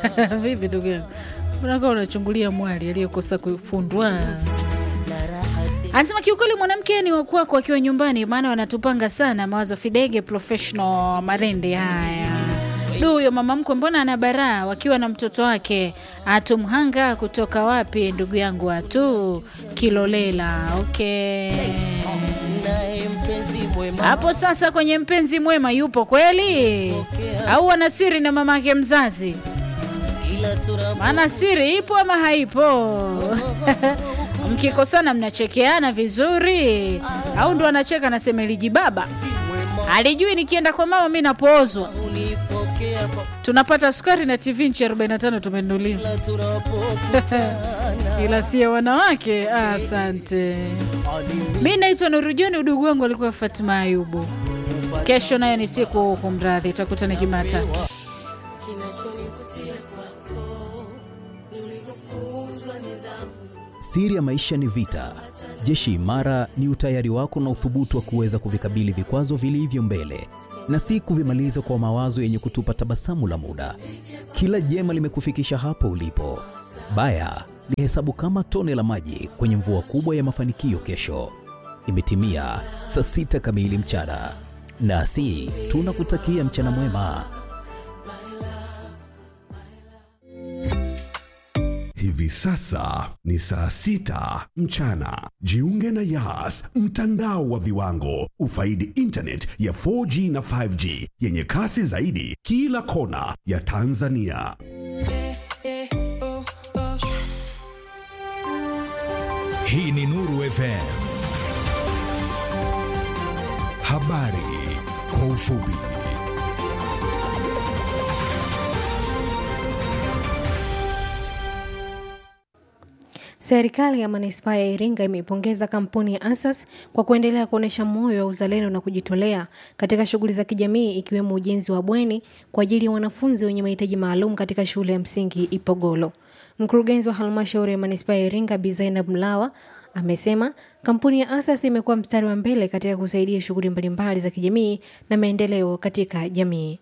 Vipi ndugu yangu, unakaa unachungulia mwali aliyekosa kufundwa? Anasema kiukweli mwanamke ni wakwako akiwa nyumbani, maana wanatupanga sana mawazo. Fidege professional Marende. Haya, du, huyo mama mkwe mbona ana baraa wakiwa na mtoto wake atumhanga kutoka wapi? Ndugu yangu atu Kilolela. Okay, hapo sasa kwenye mpenzi mwema yupo kweli au ana siri na mamake mzazi? Maana siri ipo ama haipo? Mkikosana mnachekeana vizuri, au ndo anacheka nasema iliji baba alijui nikienda kwa mama mi napoozwa. Tunapata sukari na TV nchi 45 tumenunuliwa ila sie wanawake. Asante. Mi naitwa Nurujoni, udugu wangu alikuwa Fatima Ayubu. Kesho nayo ni siku kumradhi, tutakutana Jumatatu. Siri ya maisha ni vita. Jeshi imara ni utayari wako na uthubutu wa kuweza kuvikabili vikwazo vilivyo mbele na si kuvimaliza kwa mawazo yenye kutupa tabasamu la muda. Kila jema limekufikisha hapo ulipo. Baya lihesabu kama tone la maji kwenye mvua kubwa ya mafanikio kesho. Imetimia saa sita kamili mchana, nasi tunakutakia mchana mwema. Hivi sasa ni saa sita mchana. Jiunge na Yas, mtandao wa viwango. Ufaidi internet ya 4G na 5G yenye kasi zaidi kila kona ya Tanzania. Hii ni Nuru FM. Habari kwa ufupi. Serikali ya manispaa ya Iringa imeipongeza kampuni ya Asas kwa kuendelea kuonyesha moyo wa uzalendo na kujitolea katika shughuli za kijamii ikiwemo ujenzi wa bweni kwa ajili ya wanafunzi wenye mahitaji maalum katika shule ya msingi Ipogolo. Mkurugenzi wa halmashauri ya manispaa ya Iringa Bi Zainab Mlawa amesema kampuni ya Asas imekuwa mstari wa mbele katika kusaidia shughuli mbalimbali za kijamii na maendeleo katika jamii.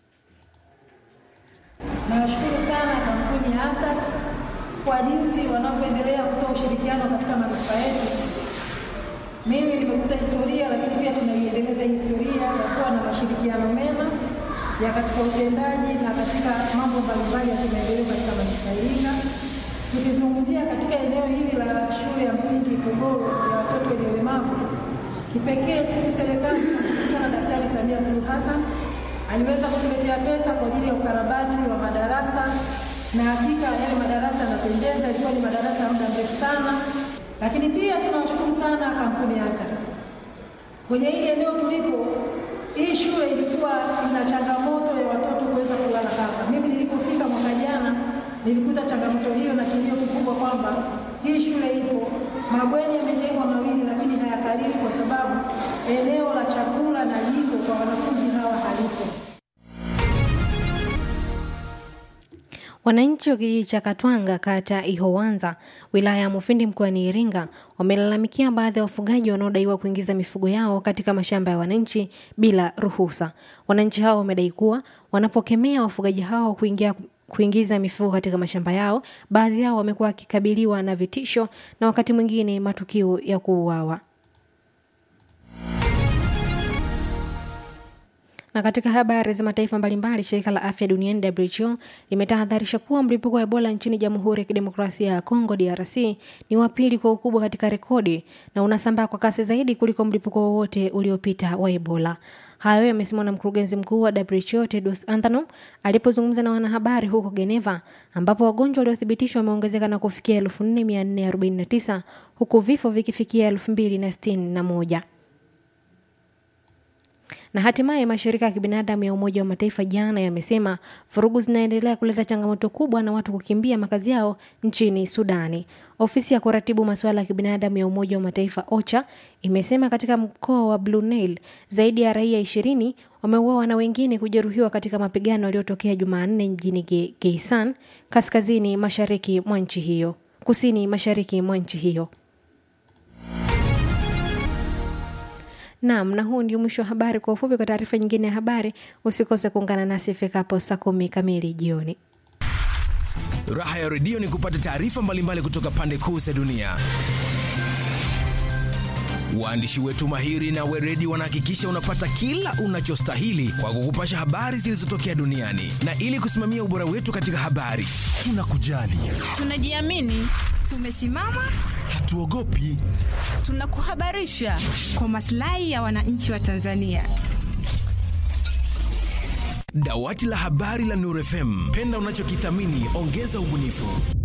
Nawashukuru sana kampuni ya Asas kwa jinsi wanavyoendelea kutoa ushirikiano katika manispaa yetu. Mimi nimekuta historia, lakini pia tunaiendeleza hii historia ya kuwa na mashirikiano mema ya katika utendaji na katika mambo mbalimbali ya kimaendeleo katika manispaa ya Iringa. Tukizungumzia katika eneo hili la shule ya msingi Ipogoro ya watoto wenye ulemavu, kipekee sisi serikali tunamshukuru sana Daktari Samia Suluhu Hassan aliweza kutuletea pesa kwa ajili ya ukarabati wa madarasa na hakika yale madarasa yanapendeza, ilikuwa ni madarasa ya muda mrefu sana. Lakini pia tunawashukuru sana kampuni ya Asas kwenye hili eneo tulipo. Hii shule ilikuwa ina changamoto ya watoto kuweza kulala hapa. Mimi nilipofika mwaka jana nilikuta changamoto hiyo na kilio kikubwa kwamba hii shule ipo, mabweni yamejengwa mawili, lakini hayakaliwi kwa sababu eneo la chakula na jiko kwa wanafunzi hawa halipo. Wananchi wa kijiji cha Katwanga kata Ihowanza wilaya ya Mufindi mkoani Iringa wamelalamikia baadhi ya wafugaji wanaodaiwa kuingiza mifugo yao katika mashamba ya wananchi bila ruhusa. Wananchi hao wamedai kuwa wanapokemea wafugaji hao kuingia kuingiza mifugo katika mashamba yao, baadhi yao wamekuwa wakikabiliwa na vitisho na wakati mwingine matukio ya kuuawa. Na katika habari za mataifa mbalimbali, shirika la afya duniani WHO limetahadharisha kuwa mlipuko wa Ebola nchini Jamhuri ya Kidemokrasia ya Kongo DRC ni wa pili kwa ukubwa katika rekodi na unasambaa kwa kasi zaidi kuliko mlipuko wowote uliopita wa Ebola. Hayo yamesemwa na mkurugenzi mkuu wa WHO Tedros Adhanom alipozungumza na wanahabari huko Geneva, ambapo wagonjwa waliothibitishwa wameongezeka na kufikia 4449 huku vifo vikifikia 2061 na hatimaye mashirika ya kibinadamu ya Umoja wa Mataifa jana yamesema vurugu zinaendelea kuleta changamoto kubwa na watu kukimbia makazi yao nchini Sudani. Ofisi ya kuratibu masuala ya kibinadamu ya Umoja wa Mataifa OCHA imesema katika mkoa wa Blue Nile zaidi ya raia ishirini wameuawa na wengine kujeruhiwa katika mapigano yaliyotokea Jumanne mjini Ge Geisan, kaskazini mashariki mwa nchi hiyo, kusini mashariki mwa nchi hiyo. Naam, na huu ndio mwisho wa habari kwa ufupi. Kwa taarifa nyingine ya habari, usikose kuungana nasi ifikapo saa kumi kamili jioni. Raha ya redio ni kupata taarifa mbalimbali kutoka pande kuu za dunia. Waandishi wetu mahiri na weredi wanahakikisha unapata kila unachostahili kwa kukupasha habari zilizotokea duniani, na ili kusimamia ubora wetu katika habari, tunakujali, Tunajiamini, tumesimama, hatuogopi. tunakuhabarisha kwa maslahi ya wananchi wa Tanzania. Dawati la habari la Nuru FM, penda unachokithamini, ongeza ubunifu.